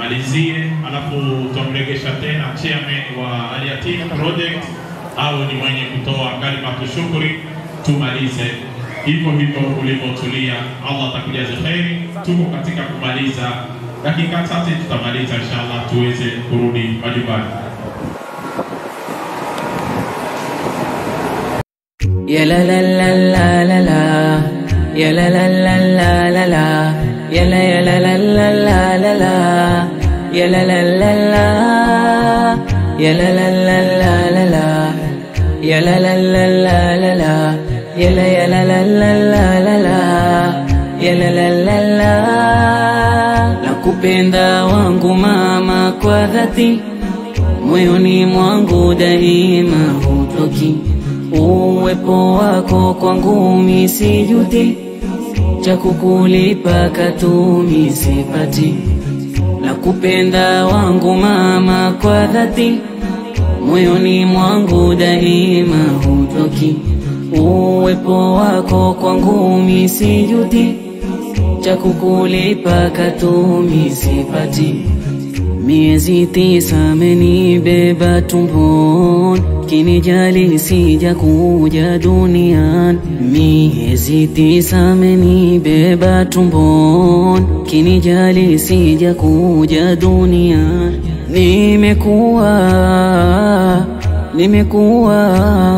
amalizie, alafu tutamregesha tena chairman wa Al Yatim Project au ni mwenye kutoa kalimatu shukri, tumalize hivyo hivyo ulivyotulia. Allah atakujaza kheri. Tuko katika kumaliza, dakika chache tutamaliza inshallah, tuweze kurudi majumbani. Ya la la la la la la Ya la la la la la la Ya la ya la la la la la la Ya la la la la Ya la la la la la la Ya la la la la la la Ya la ya la la la la la la Ya la la la la Nakupenda wangu mama kwa dhati moyoni mwangu daima hutoki uwepo wako kwangu misijuti cha kukulipa katumi sipati la kupenda wangu mama kwa dhati moyoni mwangu daima hutoki uwepo wako kwangu misijuti cha kukulipa katumi sipati Miezi tisa amenibeba tumboni, kinijali sija kuja duniani. Miezi tisa amenibeba tumboni, kinijali sija kuja duniani. Nimekuwa nimekuwa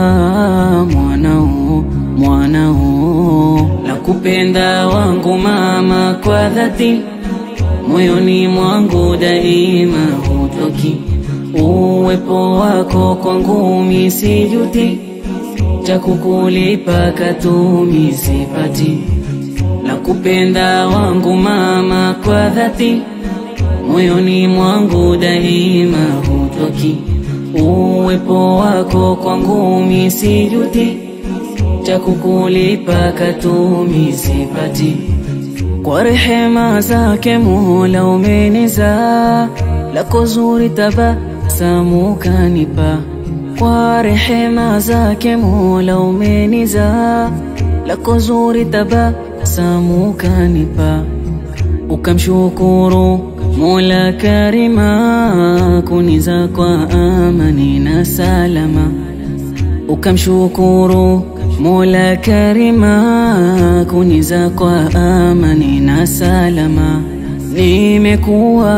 mwanao mwanao, la kupenda wangu mama kwa dhati moyoni mwangu daima hutoki uwepo wako kwangu misijuti cha kukulipa katumi sipati la kupenda wangu mama kwa dhati moyoni mwangu daima hutoki uwepo wako kwangu misijuti cha kukulipa katumi sipati kwa rehema zake Mola umenizaa, lako zuri tabasamu kanipa. Kwa rehema zake Mola umenizaa, lako zuri tabasamu kanipa. Ukamshukuru Mola Karima, kuniza kwa amani na salama. Ukamshukuru Mola Karima kuniza kwa amani na salama. Nimekuwa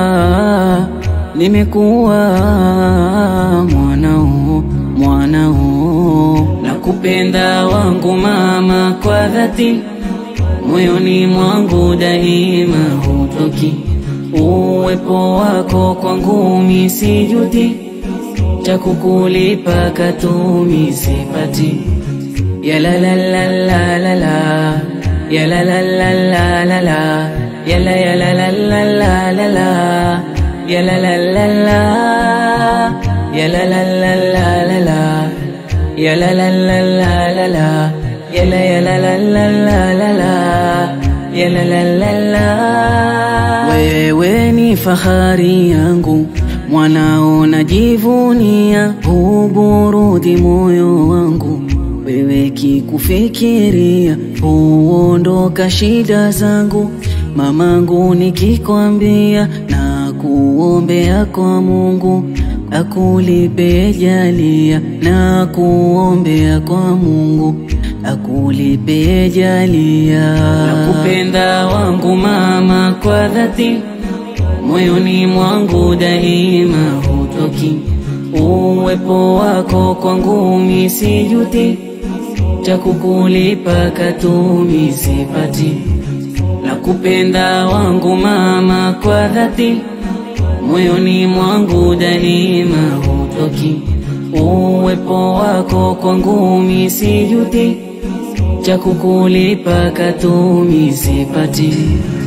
nimekuwa mwanao mwanao, nakupenda wangu mama kwa dhati, moyoni mwangu daima hutoki uwepo wako kwangu misijuti, cha kukulipa katumi sipati. Ya la la la la la la Ya la la la la la la Ya la ya la la la la la la Ya la la la la Ya la la la la la la Ya la la la la la la Ya la ya la la la la la la Ya la la la la Wewe ni fahari yangu mwanao najivunia huburudi moyo wangu wewe kikufikiria huondoka shida zangu mamangu nikikwambia na kuombea kwa Mungu akulipe jalia na kuombea kwa Mungu akulipe jalia nakupenda wangu mama kwa dhati moyoni mwangu daima hutoki uwepo wako kwangu misijuti cha kukulipa katumi sipati la kupenda wangu mama kwa dhati moyoni mwangu daima hutoki uwepo wako kwangu misijuti cha kukulipa katumi sipati